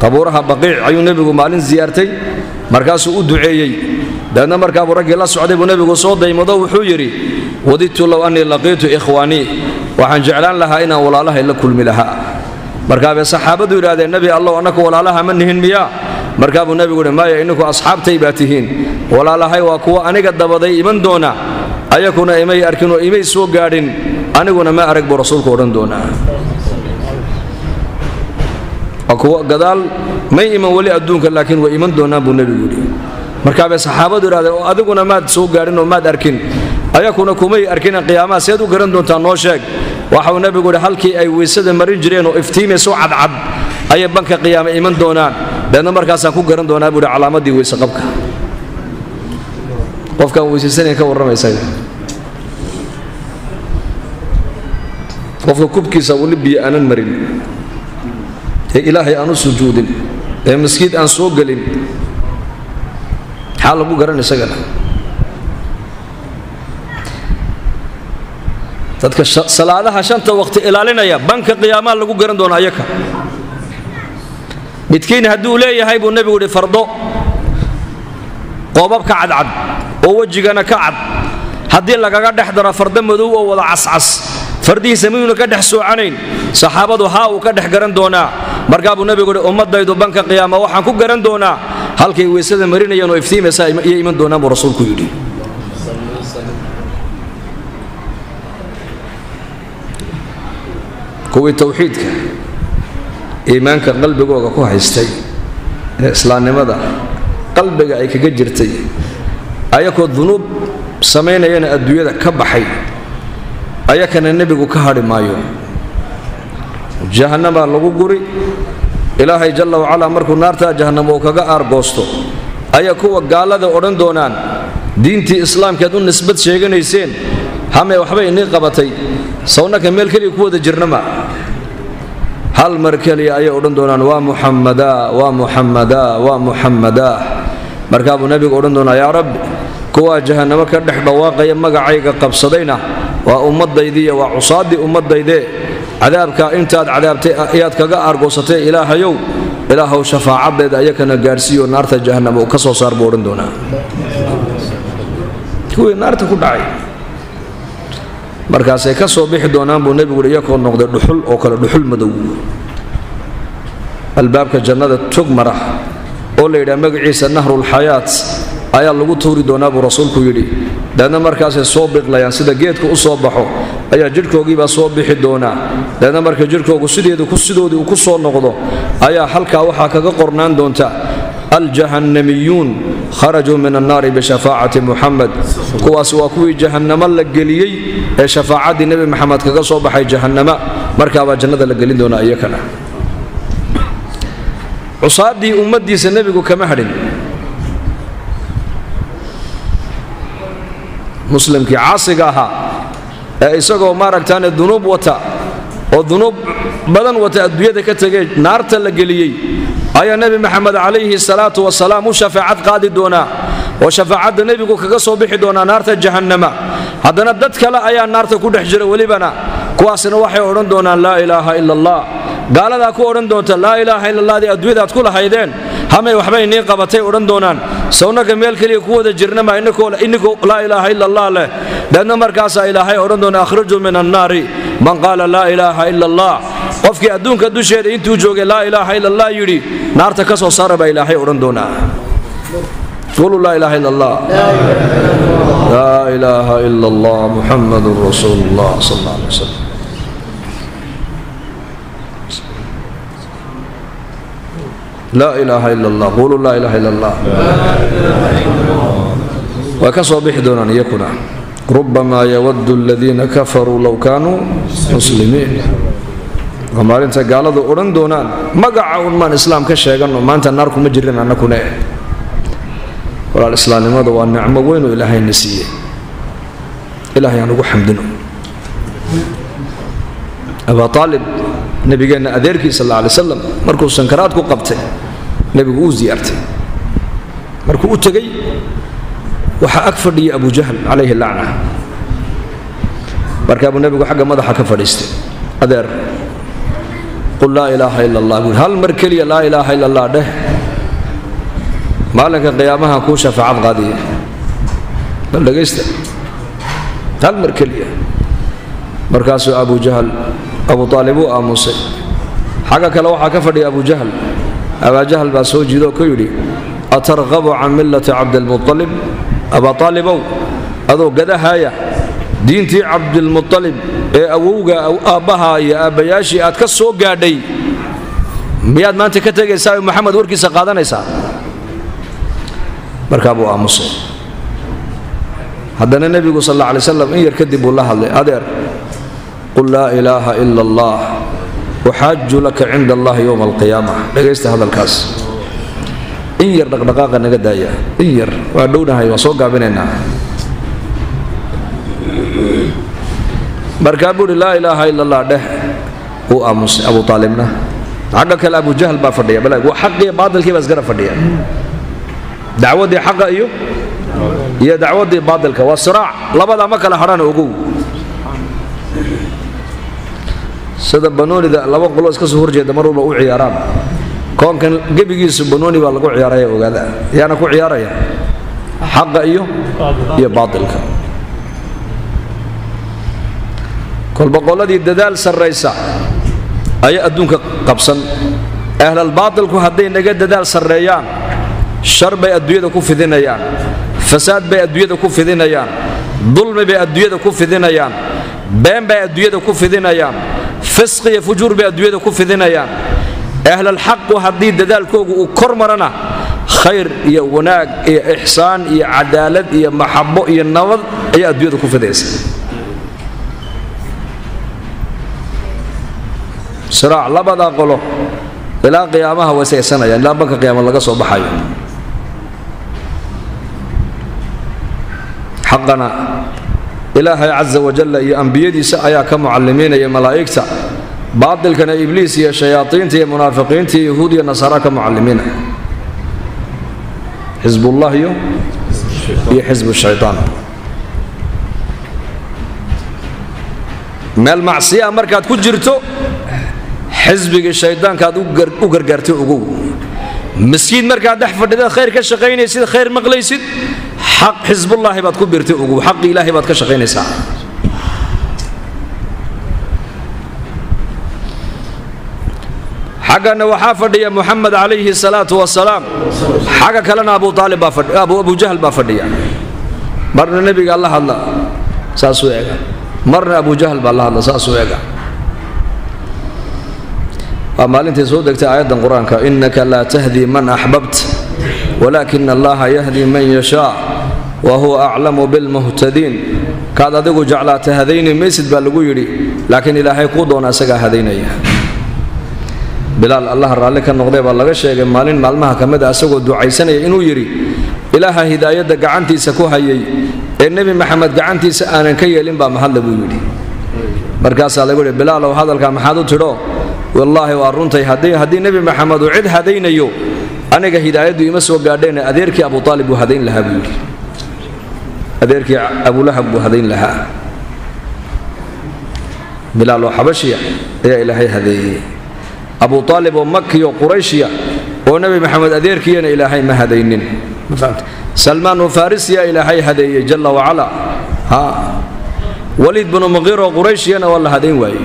qabuuraha baqiic ayuu nebigu maalin siyaartay markaasuu u duceeyey dabeedna markaabuu raggii la socday buu nebigu soo daymado wuxuu yidhi wadidtu low annii laqiitu ikhwaanii waxaan jeclaan lahaa inaan walaalahay la kulmi lahaa markaabay saxaabadu yidhahdeen nebi allow annaku walaalaha ma nihin miyaa markaa buu nebigu yidhi maya inninku asxaabtay baa tihiin walaalahay waa kuwa aniga dabaday iman doona ayakuna imay arkin oo imay soo gaadhin aniguna ma arag buu rasuulku odhan doonaa waa kuwa gadaal may iman weli adduunka laakiin way iman doonaan buu nebigu yidhi markaabay saxaabadu yidhahdeen oo adiguna maad soo gaadhin oo maad arkin ayakuna kumay arkina qiyaamaha seed u garan doontaa noo sheeg waxauu nebigu yidhi halkii ay weysada marin jireen oo iftiimayso cadcad ayay banka qiyaame iman doonaan deedna markaasaan ku garan doonaa buu yidhi calaamadii weyse qabka qofkaan weysaysanayn ka warramaysa qofka kubkiisa weli biyo aanan marin ee ilaahay aan u sujuudin ee maskiid aan soo gelin maxaa lagu garan isagana dadka salaadaha shanta waqti ilaalinaya banka qiyaamaha lagu garan doona ayaka midkiin hadduu leeyahay buu nebigu yidhi fardo qoobabka cadcad oo wejigana ka cad haddii lagaga dhex daro fardo madow oo wada cascas fardihiisa miyuuna ka dhex soocanayn saxaabadu haa uu ka dhex garan doonaa markaa buu nebigu yidhi ummaddaydu banka qiyaama waxaan ku garan doonaa halkay weysada marinayeen oo iftiimaysa iyo iman doonaan buu rasuulku yidhi kuwii tawxiidka iimaanka qalbigooga ku haystay ee islaamnimada qalbiga ay kaga jirtay ayakoo dunuub samaynayana adduunyada ka baxay ayakana nebigu ka hadhi maayo jahannamaa lagu guri ilaahay jalla wacalaa markuu naartaa jahannam uu kaga aargoosto ayaa kuwa gaalada odhan doonaan diintii islaamkeed u nisbad sheeganayseen hamee waxbay inii qabatay sawnaka meel keliya ku wada jirnama hal mar keliya ayay odhan doonaan waa muxammadaa waa muxammadaa waa muxammadaa markaa buu nebigu odhan doonaa yaa rabbi kuwaa jahannamo ka dhex dhawaaqaya magacayga qabsadayna waa ummaddaydiiyo waa cusaaddii ummaddaydee cadaabka intaad cadaabtay ayaad kaga aargoosatay ilaahayow ilaahow shafaacaddeeda ayakana gaadhsiiyo naarta jahannama uu ka soo saar buu odhan doonaa kuwii naarta ku dhacay markaasay ka soo bixi doonaan buu nebigu yidhi iyakoo noqday dhuxul oo kale dhuxul madow albaabka jannada tog mara oo la yidhaha magaciisa nahrulxayaat ayaa lagu tuuri doonaa buu rasuulku yidhi deedna markaasay soo biqlayaan sida geedka u soo baxo ayaa jidhkoogiibaa soo bixi doonaa deedna marka jidhkoogu sideedu sidoodii uu ku soo noqdo ayaa halkaa waxaa kaga qornaan doonta aljahannamiyuun kharajuu min annaari bishafaacati muxamed kuwaas waa kuwii jahannamo la geliyey ee shafaacaddii nebi maxamed kaga soo baxay jahannama markaabaa jannada la gelin doonaa iyakana cusaaddii ummaddiisa nebigu kama hadhin muslimkii caasiga ahaa ee isagoo maaragtaane dunuub wata oo dunuub badan wata adduunyada ka tegee naarta la geliyey ayaa nebi maxamed calayhi salaatu wasalaam u shafaacad qaadi doonaa oo shafaacadda nebigu kaga soo bixi doonaa naarta jahannama haddana dad kale ayaa naarta ku dhex jira welibana kuwaasna waxay odhan doonaan laa ilaaha ila allah gaaladaa ku odhan doonta laa ilaaha ila allahdi adduunyadaad ku lahaydeen hamay waxbay nii qabatay odhan doonaan sawnaka meel keliya ku wada jirnama inninkoo laa ilaaha ila allah leh deedna markaasaa ilaahay odhan doona akhrijuu min annaari man qaala laa ilaaha ila allah qofkii adduunka dusheeda intuu joogay laa ilaaha ila allah yidhi naarta ka soo saara baa ilaahay odhan doonaa قولوا لا إله إلا الله لا إله إلا الله محمد رسول الله صلى الله عليه وسلم لا إله إلا الله قولوا لا إله إلا الله وكسوا بحدنا أن يكون ربما يود الذين كفروا لو كانوا مسلمين maalinta gaaladu odhan doonaan magaca un maan islaam ka sheeganno maanta naar kuma jirin annakune walaal islaamnimada waa nicmo weynoo ilaahayna siiyey ilaahay aan ugu xamdino abaa aalib nebigeenna adeerkii sal alla alay slam markuu sankaraad ku qabtay nebigu uu ziyaartay markuu u tegey waxaa ag fadhiyay abu jahl calayhi lacna markaa buu nebigu xagga madaxa ka fadhiistay adeer qul laa ilaaha ila allah buui hal mar keliya laa ilaaha ila allah dheh maalinka qiyaamaha kuu shafaacad qaadiya bal dhegaysta hal mar keliya markaasuu abu jahal abu aalib uu aamusay xagga kale waxaa ka fadhiya abu jahal abaajahal baa soo jiido oo ku yidhi atarqabu can millati cabdilmualib abaa aalibow adoo gadahaaya diintii cabdilmualib ee awowga aabbaha iyo aabbayaashii aad ka soo gaadhay miyaad maanta ka tegaysaa oo maxamed warkiisa qaadanaysaa markaa buu aamusay haddana nebigu sal alla alay slam in yar kadib buu la hadlay adeer qul laa ilaaha ila allah uxaaju laka cinda allahi yowma alqiyaama dhegaysta hadalkaas in yar dhaqdhaqaaqa naga daaya in yar waa dhownahay waan soo gaabinaynaa markaa buu uhi laa ilaaha ila allah dheh wuu aamusay abu aalibna xagga kale abu jahl baa fadhiya bal waa xaqiiyo baatilkii baa isgara fadhiya dacwaddii xaqa iyo iyo dacwaddii baatilka waa siraac labadaa ma kala hadhana ogow sida banoonida laba qolo iska soo horjeeda mar walba u ciyaaraan koonkan gebigiisu banooni baa lagu ciyaaraya ogaada yaana ku ciyaaraya xaqa iyo iyo baatilka kolba qoladii dadaal sarraysa ayaa adduunka qabsan ahlalbaatilku hadday naga dadaal sarreeyaan shar bay adduunyada ku fidinayaan fasaad bay adduunyada ku fidinayaan dulmi bay adduunyada ku fidinayaan been bay adduunyada ku fidinayaan fisqi iyo fujuur bay adduunyada ku fidinayaan ahlalxaqu haddii dadaalkoogu uu kor marana khayr iyo wanaag iyo ixsaan iyo cadaalad iyo maxabo iyo nabad ayaa adduunyada ku fidaysa siraac labadaa qolo ilaa qiyaamaha wasaysanayaan ilaa banka qiyaama laga soo baxayo xaqana ilaahay casa wajalla iyo ambiyadiisa ayaa ka mucallimiinaya malaa'igta baatilkana ibliis iyo shayaaiinta iyo munaafiqiinta iyo yahuud iyo nasaara ka mucallimiina xisbullah iyo iyo xisbu shaytaan meel macsiyaa markaad ku jirto xisbigii shaydaankaad u gargaartay ogow miskiid markaad dhex fadhidaad khayr ka shaqaynaysid khayr maqlaysid xaq xisbullaahi baad ku birtay ogow xaqi ilaahay baad ka shaqaynaysaa xaggana waxaa fadhiya muxamed calayhi salaatu wasalaam xagga kalena abu aalib baa abu jahl baa fadhiya marna nebigaa la hadla saasuu ega marna abu jahl baa la hadla saasuu ega waa maalintii soo degtay aayaddan qur-aanka innaka laa tahdii man axbabt walaakina allaha yahdi man yashaa wa huwa aclamu bilmuhtadiin kaad adigu jeclaata hadayni maysid baa lagu yidhi laakiin ilaahay kuu doona isagaa hadaynaya bilaal allah raalli ka noqdee baa laga sheegay maalin maalmaha ka mid a isagoo ducaysanaya inuu yidhi ilaaha hidaayadda gacantiisa ku hayay ee nebi maxamed gacantiisa aanan ka yeelin baa mahadle buu yidhi markaasaa lagu yidhi bilaalow hadalkaa maxaad u tidho wallaahi waa runtay haddii nebi maxamed uu cid hadaynayo aniga hidaayaddu ima soo gaadheen adeerkii abu aalib buu hadayn lahaa buu yidhi adeerkii abulahab buu hadayn lahaa bilaal oo xabashiya ayaa ilaahay hadeeyey abu aalib oo makiyo qurayshiya oo nebi maxamed adeerkiiyana ilaahay ma hadaynin salmaan oo farisiya ilaahay hadeeyey jalla wacala waliid binu muqiir oo qurayshiyana waa la hadayn waayey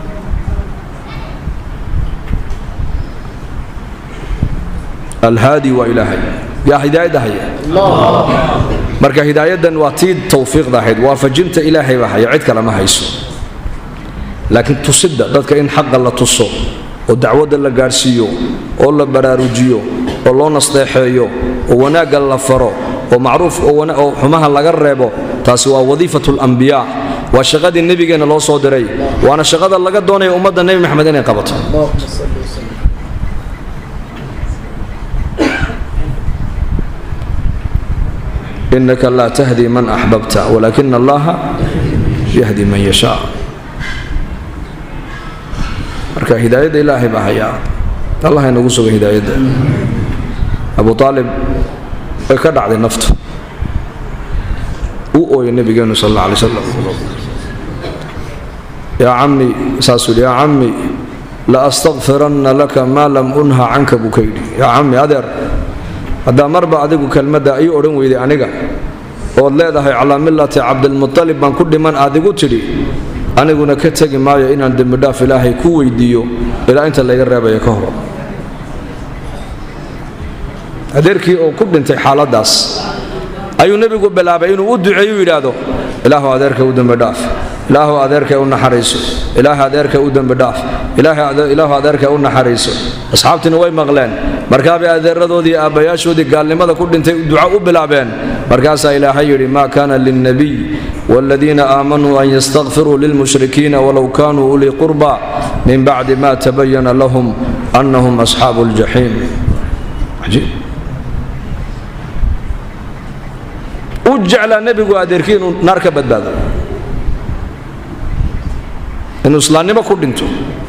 alhaadi waa ilaahay yaa hidaayadda haya marka hidaayaddan waa tii tawfiiqda ahayd waafajinta ilaahay baa haya cid kale ma hayso laakiin tusidda dadka in xaqa la tuso oo dacwadda la gaadhsiiyo oo la baraarujiyo oo loo nasteexeeyo oo wanaagga la faro oo macruuf oo xumaha laga reebo taasi waa wadiifatu lambiyaa waa shaqadii nebigeenna loo soo diray waana shaqada laga doonaya ummadda nebi maxamed inay qabato inaka laa tahdi man axbabta walaakina allaha yahdi man yashaa marka hidaayadda ilaahay baa hayaa allah inagu suga hidaayadda abu aalib way ka dhacday naftu uu ooyay nebigeenu sal alla alay slam yaa cammi saasuu yidhi yaa cammi la astakfiranna laka maa lam unha canka buu ka yidhi yaa cammi adeer haddaa marba adigu kelmadda ii odhan weyday aniga ood leedahay calaa millati cabdilmutalib baan ku dhiman aad igu tidhi aniguna ka tegi maayo inaan dembidhaaf ilaahay ku weydiiyo ilaa inta layga reebaya ka hor adeerkii oo ku dhintay xaaladdaas ayuu nebigu bilaabay inuu u duceeyu yidhaahdo ilaahu adeerka u dembidhaaf ilaahu adeerka u naxariiso ilaahu adeerka u dembidhaaf ilaahu adeerka u naxariiso asxaabtiina way maqleen markaabay adeeradoodii aabbayaashoodii gaalnimada ku dhintay duco u bilaabeen markaasaa ilaahay yidhi maa kaana lilnabiy waaladiina aamanuu an yastakfiruu lilmushrikiina walow kaanuu ulii qurba min bacdi ma tabayana lahum annahum asxaabu ljaxiim u jeclaa nebigu adeerkii inuu naar ka badbaado inuu islaamnimo ku dhinto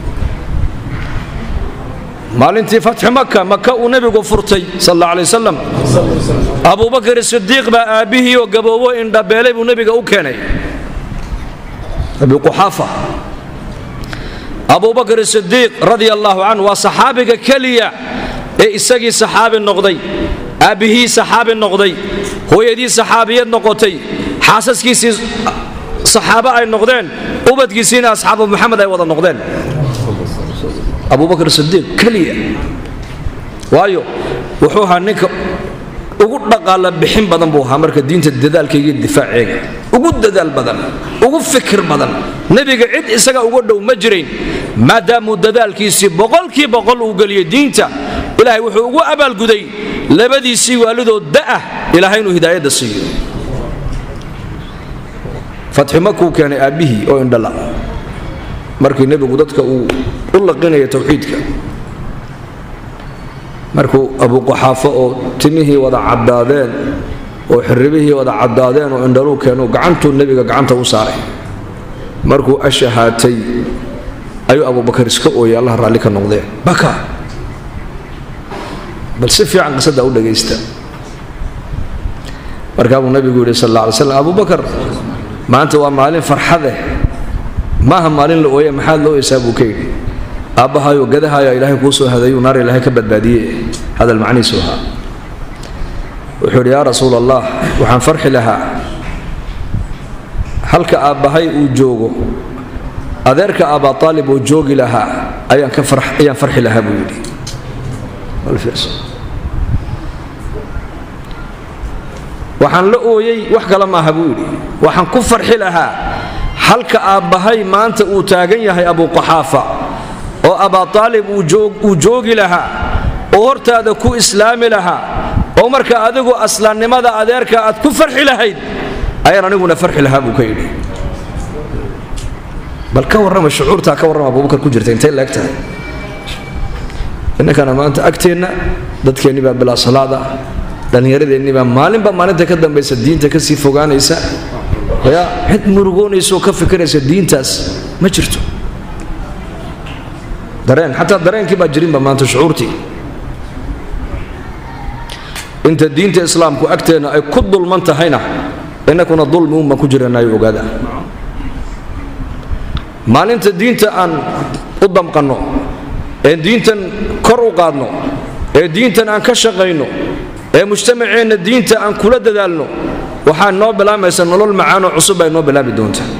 maalintii fatxi maka maka uu nebigu furtay sal alla alay wasalam abubakar sidiiq baa aabbihii oo gaboobo indhabeelay buu nebiga u keenay abi quxaafa abubakar sidiiq radia allaahu canhu waa saxaabiga keliya ee isagii saxaabi noqday aabbihii saxaabi noqday hooyadii saxaabiyad noqotay xaasaskiisii saxaabo ay noqdeen ubadkiisiina asxaabu muxamed ay wada noqdeen abubakar sidiiq keliya waayo wuxuu ahaa ninka ugu dhaqaala bixin badan buu ahaa marka diinta dadaalkayga difaaceega ugu dadaal badan ugu fikir badan nebiga cid isaga uga dhow ma jirayn maadaamuu dadaalkiisii boqolkii boqol uu geliyey diinta ilaahay wuxuu ugu abaalguday labadiisii waalidoo da'ah ilaahay inuu hidaayadda siiyo fatxi makuu keenay aabbihii oo indhala markii nebigu dadka uu u laqinaya tawxiidka markuu abuquxaafo oo timihii wada caddaadeen oo xirribihii wada caddaadeen oo indhaluu keenu gacantuu nebiga gacanta u saaray markuu ashahaatay ayuu abubakar iska ooyay allah raalli ka noqdeen baka bal si fiican qisadda u dhagaysta markaa buu nebigu yidhi sal alla alay slam abubakar maanta waa maalin farxadeh maaha maalin la ooye maxaad loo oysaa buu ka yidhi aabbahayo gadahayo ilaahay kuu soo hadayuu naar ilaahay ka badbaadiye hadal macnihiisu ahaa wuxuu yidhi yaa rasuul allah waxaan farxi lahaa halka aabbahay uu joogo adeerka aabaa aalib oo joogi lahaa ayaan ka ayaan farxi lahaa buu yidhi waxaan la ooyey wax kale maaha buu yidhi waxaan ku farxi lahaa halka aabbahay maanta uu taagan yahay abuquxaafa oo abaa aalib uu joogi lahaa oo hortaada ku islaami lahaa oo marka adigu aslaannimada adeerka aad ku farxi lahayd ayaan aniguna farxi lahaa buu ka yidhi bal ka warrama shucuurtaa ka warrama abubakar ku jirta intay leeg tahay innankana maanta agteenna dadkeennii baa bilaa salaada dhallinyaradeenni baa maalinba maalinta ka dambaysa diinta ka sii fogaanaysa ya cid murugoonaysaoo ka fikiraysa diintaas ma jirto dareen xataa dareenkii baa jirinba maanta shucuurtii inta diinta islaamku agteenna ay ku dulman tahayna innakuna dulmi un baan ku jiranayo ogaada maalinta diinta aan u damqanno ee diintan kor u qaadno ee diintan aan ka shaqayno ee mujtamaceenna diinta aan kula dadaalno waxaa noo bilaamaysa nolol macaanoo cusub ay noo bilaabi doontaa